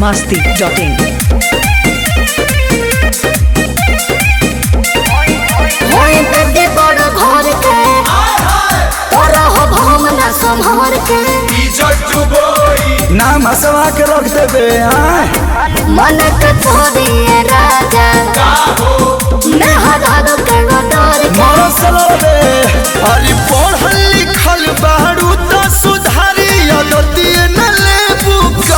masti.in. होए बड़े बड़ घर के तोरा हो भम ना संभर के नाम हसवा के रख देबे हाँ मन के छोड़िए राजा मैं हजार के डर के मरो सलबे अरे पढ़ल लिखल बारू तो सुधारी अदतिए न लेबू का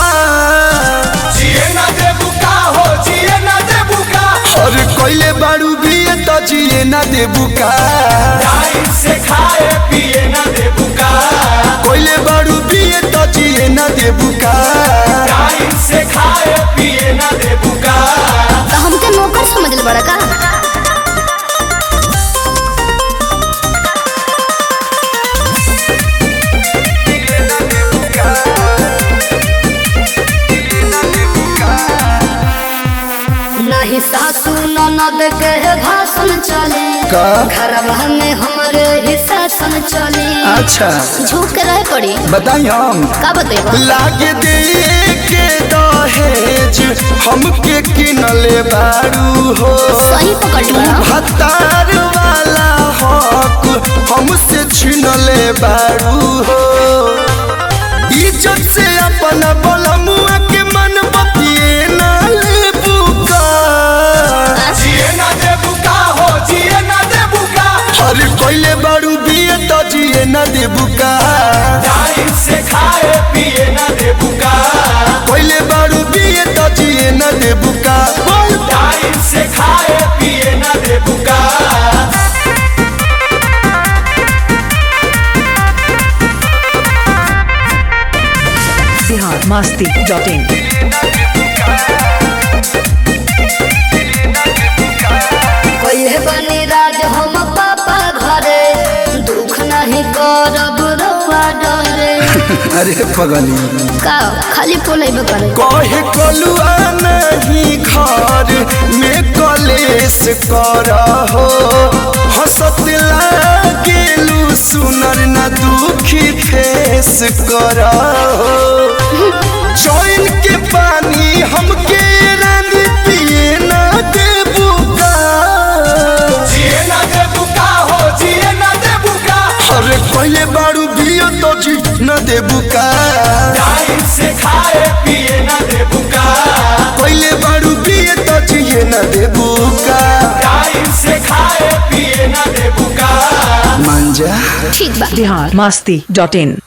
अरे कोइले बारू भी तो जिए न देबू का कोइले बारू भी तो जिए न देबू का तो हमके नौकर समझ ले बड़ा का नहीं सासू ननद के भाषण चले का? घरवा में हमरे ही शासन चले अच्छा झुक के रहे पड़ी बताई हम का बतेबा लागे दे के दहेज हमके किनले बारू हो सही पकड़ तू बड़ा भतार वाला हक हमसे छीनले बारू हो इज्जत से अपना बलमुआ के मन बतिए ना लेबू का अरे कोइले बारू बिए तो जिए ना देबू का कोइले बारू बिए तो जिए ना देबू का बोल Bihar masti.in. कोई बनी राज हम पापा घरे दुख नहीं करब रउआ डरे अरे पगली का खाली पोलेबे करे कहे कलुआ नहीं घर में कलेस कर हो हंसत लागेलू सुनर न दुखी फेस कर हो चैन के पानी हमके रानी पिए ना देबू का अरे पहले बारू बियो तो जी न देबू का पहले बारू पिए तो जिए न देबू का मांजा ठीक बा Bihar masti.in.